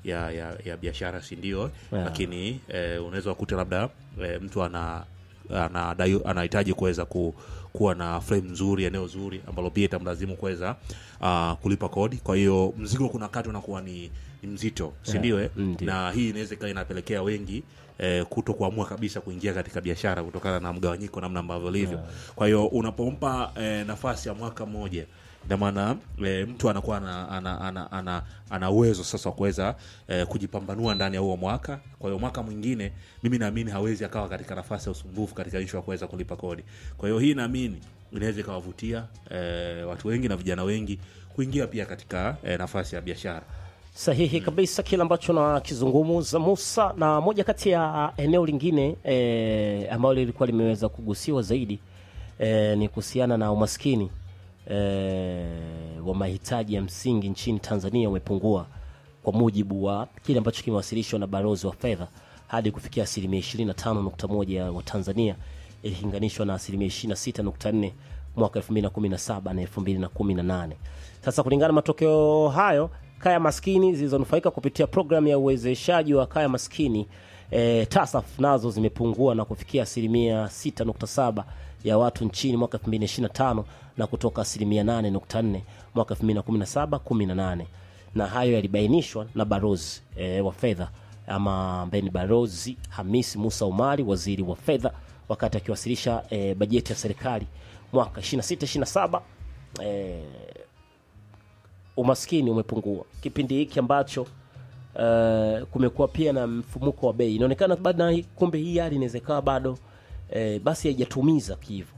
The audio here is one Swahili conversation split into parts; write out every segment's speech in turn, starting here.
ya ya, ya biashara si ndio Yeah. lakini eh, unaweza kukuta labda eh, mtu ana anadai- anahitaji kuweza ku, kuwa na frame nzuri eneo zuri ambalo pia itamlazimu kuweza uh, kulipa kodi kwa hiyo mzigo kuna wakati unakuwa ni, ni mzito si ndio eh? mm, ndio. na hii inaweza ikawa inapelekea wengi eh, kuto kuamua kabisa kuingia katika biashara kutokana na mgawanyiko namna ambavyo livyo kwa hiyo unapompa eh, nafasi ya mwaka mmoja ina maana e, mtu anakuwa ana, ana, ana, ana, ana uwezo sasa wa kuweza e, kujipambanua ndani ya huo mwaka kwa hiyo mwaka mwingine mimi naamini hawezi akawa katika nafasi ya usumbufu katika ishu ya kuweza kulipa kodi kwa hiyo hii naamini inaweza ikawavutia e, watu wengi na vijana wengi kuingia pia katika e, nafasi ya biashara sahihi kabisa kile ambacho nakizungumza Musa, na moja kati ya eneo lingine e, ambalo lilikuwa limeweza kugusiwa zaidi e, ni kuhusiana na umaskini e, wa mahitaji ya msingi nchini Tanzania umepungua kwa mujibu wa kile ambacho kimewasilishwa na balozi wa fedha hadi kufikia asilimia 25.1 ya Watanzania ikilinganishwa na asilimia 26.4 mwaka 2017 na 2018. Sasa kulingana na matokeo hayo, kaya maskini zilizonufaika kupitia programu ya uwezeshaji wa kaya maskini e, TASAF nazo zimepungua na kufikia asilimia 6.7 ya watu nchini mwaka 2025 na kutoka asilimia 8.4 mwaka 2017 18 na hayo yalibainishwa na barozi e, wa fedha ama ambaye ni barozi Hamisi Musa Umari, waziri wa fedha, wakati akiwasilisha e, bajeti ya serikali mwaka 26 27 e, umaskini umepungua kipindi hiki ambacho uh, kumekuwa pia na mfumuko wa bei. Inaonekana bado na- kumbe hii hali inaweza ikawa bado eh, basi haijatumiza kivu.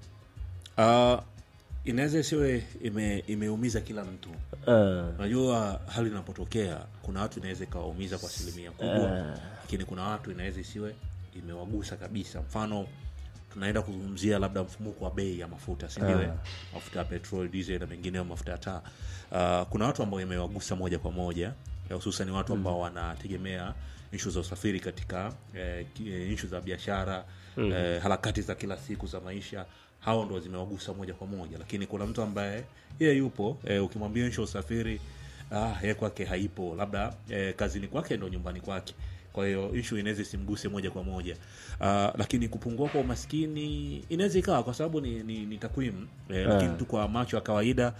uh, inaweza isiwe ime, imeumiza kila mtu Uh, unajua hali inapotokea kuna watu inaweza ikawaumiza kwa asilimia kubwa lakini kuna watu inaweza isiwe imewagusa kabisa mfano tunaenda kuzungumzia labda mfumuko wa bei ya mafuta sindio eh? mafuta ya petrol diesel na mengineo mafuta ya taa uh, kuna watu ambao imewagusa moja kwa moja eh, hususan watu ambao wanategemea ishu za usafiri katika eh, ki- eh, ishu za biashara eh, harakati za kila siku za maisha hao ndo zimewagusa moja kwa moja lakini kuna mtu ambaye yeye yupo eh, ukimwambia ishu ya usafiri ah, yeye kwake haipo labda eh, kazini kwake ndo nyumbani kwake kwa hiyo ishu inaweza isimguse moja kwa moja uh, lakini kupungua kwa umaskini inaweza ikawa kwa sababu ni, ni, ni takwimu eh, lakini tu kwa macho ya kawaida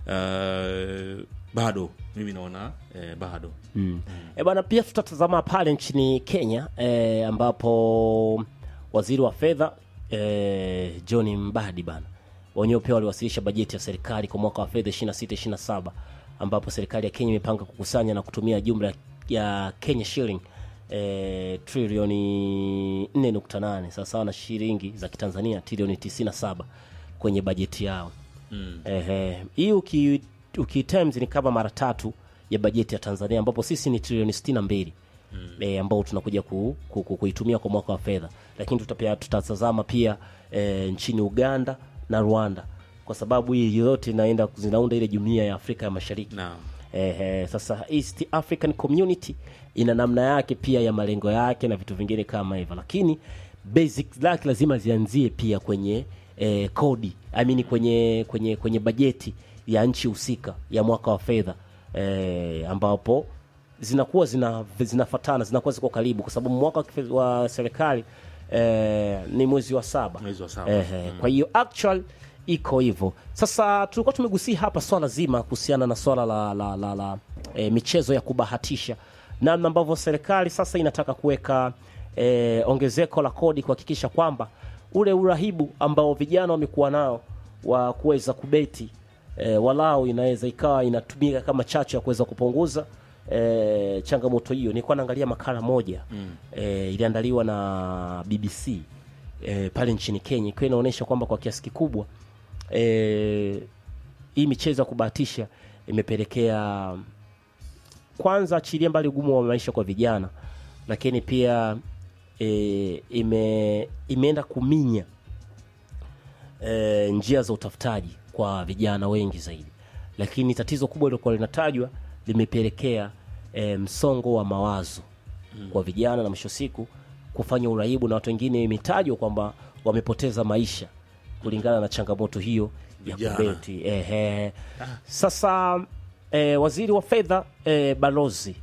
uh, bado mimi naona eh, bado E bwana, pia tutatazama pale nchini Kenya e, ambapo waziri wa fedha e, John Mbadi bana wenyewe pia waliwasilisha bajeti ya serikali kwa mwaka wa fedha 26 27 ambapo serikali ya Kenya imepanga kukusanya na kutumia jumla ya Kenya shilling e, trilioni 4.8 sawasawa na shilingi za Kitanzania trilioni 97 kwenye bajeti yao mm. Ehe, hii uki, uki times ni kama mara tatu ya bajeti ya Tanzania ambapo sisi ni trilioni 62 mm. e, ambao tunakuja ku, ku, ku, kuitumia kwa mwaka wa fedha, lakini tutapia, tutatazama pia e, nchini Uganda na Rwanda kwa sababu hii yote inaenda zinaunda ile jumuiya ya Afrika ya Mashariki na Ehe, sasa East African Community ina namna yake pia ya malengo yake na vitu vingine kama hivyo, lakini basics zake lazima zianzie pia kwenye eh, kodi I mean kwenye kwenye kwenye bajeti ya nchi husika ya mwaka wa fedha eh, ambapo zinakuwa zina zinafatana zinakuwa ziko karibu, kwa sababu mwaka wa kife- wa serikali eh, ni mwezi wa saba Mwezi wa saba. Ehe, kwa hiyo actual iko hivyo. Sasa tulikuwa tumegusia hapa swala zima kuhusiana na swala la, la, la, la e, michezo ya kubahatisha, namna ambavyo serikali sasa inataka kuweka e, ongezeko la kodi kuhakikisha kwamba ule urahibu ambao vijana wamekuwa nao wa kuweza kubeti e, walau inaweza ikawa inatumika kama chachu ya kuweza kupunguza e, changamoto hiyo. Nilikuwa naangalia makala moja mm. e, iliandaliwa na BBC e, pale nchini Kenya ikiwa inaonyesha kwamba kwa kiasi kikubwa e, hii michezo ya kubahatisha imepelekea kwanza, achilia mbali ugumu wa maisha kwa vijana, lakini pia e, ime, imeenda kuminya e, njia za utafutaji kwa vijana wengi zaidi, lakini tatizo kubwa lilokuwa linatajwa limepelekea e, msongo wa mawazo kwa vijana na mwisho siku kufanya uraibu na watu wengine imetajwa kwamba wamepoteza maisha kulingana na changamoto hiyo ya Vijana. kubeti. Ehe. Sasa e, waziri wa fedha e, balozi